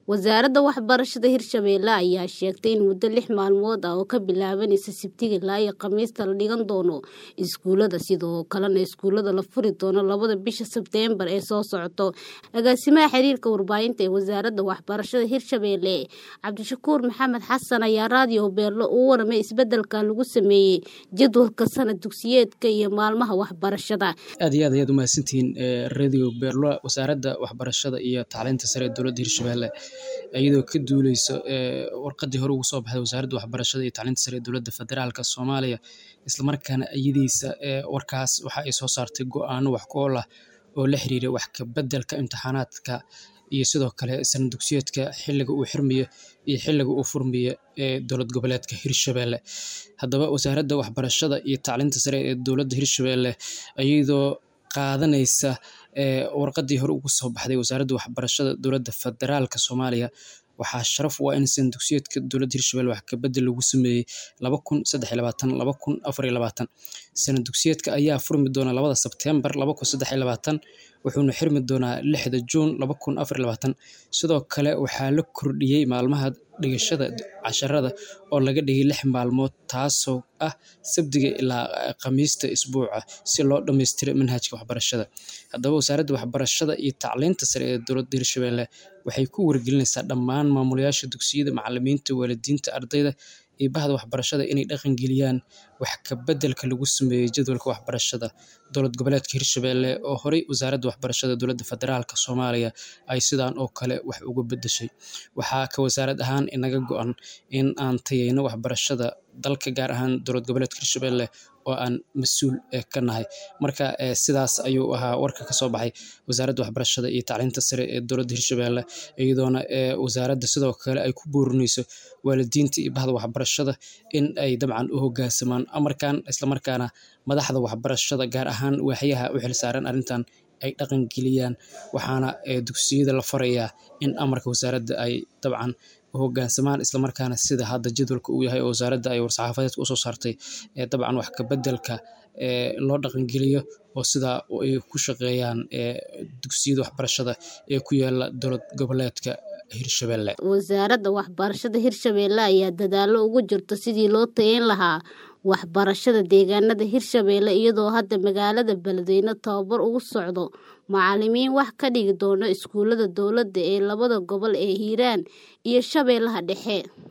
wasaaradda waxbarashada hirshabeelle ayaa sheegtay in muddo lix maalmood ah oo ka bilaabanaysa sabtiga ilaa iyo khamiista la dhigan doono iskuulada sidoo kalena iskuulada la furi doono labada bisha sebteembar ee soo socoto agaasimaha xiriirka warbaahinta ee wasaaradda waxbarashada hirshabeelle cabdishakuur maxamed xasan ayaa raadiyo beerlo uu waramay isbedelka lagu sameeyey jadwalka sanad dugsiyeedka iyo maalmaha waxbarashada aad iyo aad ayaad umahadsantihiin radio beerlo wasaaradda waxbarashada iyo tacliinta sare ee dowladda hirshabeelle iyadoo ka duuleyso warqadii hore ugu soo baxday wasaaradda waxbarashada iyo tacliinta sare ee dowladda federaalka soomaaliya islamarkaana iyadiisa warkaas waxa ay soo saartay go-aano wax ku ool ah oo la xiriira wax ka bedelka imtixaanaadka iyo sidoo kale sanad dugsiyeedka xilliga uu xirmayo iyo xilliga uu furmayo ee dowlad goboleedka hirshabeelle haddaba wasaaradda waxbarashada iyo tacliinta sare ee dowladda hirshabeelle iyadoo qaadanaysa warqadii hore ugu soo baxday wasaaradda waxbarashada dowladda federaalka soomaaliya waxaa sharaf u ah in sanad dugsiyeedka dowladda hirshabelle wax kabedel lagu sameeyey laba kun saddex iyo labaatan laba kun afar iyo labaatan sanad dugsiyeedka ayaa furmi doona labada sebteembar laba kun saddex iyo labaatan wuxuuna xirmi doonaa lixda juun laba kun afar iyo labaatan sidoo kale waxaa la kordhiyey maalmaha dhigashada casharada oo laga dhigay lix maalmood taasoo ah sabdiga ilaa khamiista isbuuca si loo dhammaystiro manhajka waxbarashada haddaba wasaaradda waxbarashada iyo tacliinta sare ee dowladda hirshabeelle waxay ku wargelinaysaa dhammaan maamulayaasha dugsiyada macalimiinta waalidiinta ardayda iyo bahda waxbarashada inay dhaqangeliyaan wax ka bedelka lagu sameeyey jadwalka waxbarashada dowlad goboleedka hirshabeelle oo horey wasaaradda waxbarashada dowladda federaalka soomaaliya ay sidaan oo kale wax uga bedeshay waxaa ka wasaarad ahaan inaga go-an in aan tayeyno waxbarashada dalka gaar ahaan dowlad goboleedka hirshabeelle oo aan mas-uul ka nahay marka sidaas ayuu ahaa warka kasoo baxay wasaaradda waxbarashada iyo tacliinta sare ee dowladda hirshabeelle iyadoona wasaaradda sidoo kale ay ku boorinayso waalidiinta iyo bahda waxbarashada in ay dabcan u hogaansamaan amarkan islamarkaana madaxda waxbarashada gaar ahaan waaxyaha u xilsaaran arrintan ay dhaqan geliyaan waxaana dugsiyada la farayaa in amarka wasaaradda ay dabcan hogaansamaan islamarkaana sida hadda jadwalka uu yahay oo wasaaradda ay war-saxaafadeedka usoo saartay dabcan wax ka bedelka loo dhaqangeliyo oo sidaa ay ku shaqeeyaan dugsiyada waxbarashada ee ku yaala dowlad goboleedka hirshabeelle wasaaradda waxbarashada hirshabeelle ayaa dadaalo ugu jirta sidii loo tayeyn lahaa waxbarashada deegaanada hirshabeelle iyadoo hadda magaalada beledweyne tababar ugu socdo macalimiin wax ka dhigi doono iskuulada dowladda ee labada gobol ee hiiraan iyo shabeellaha dhexe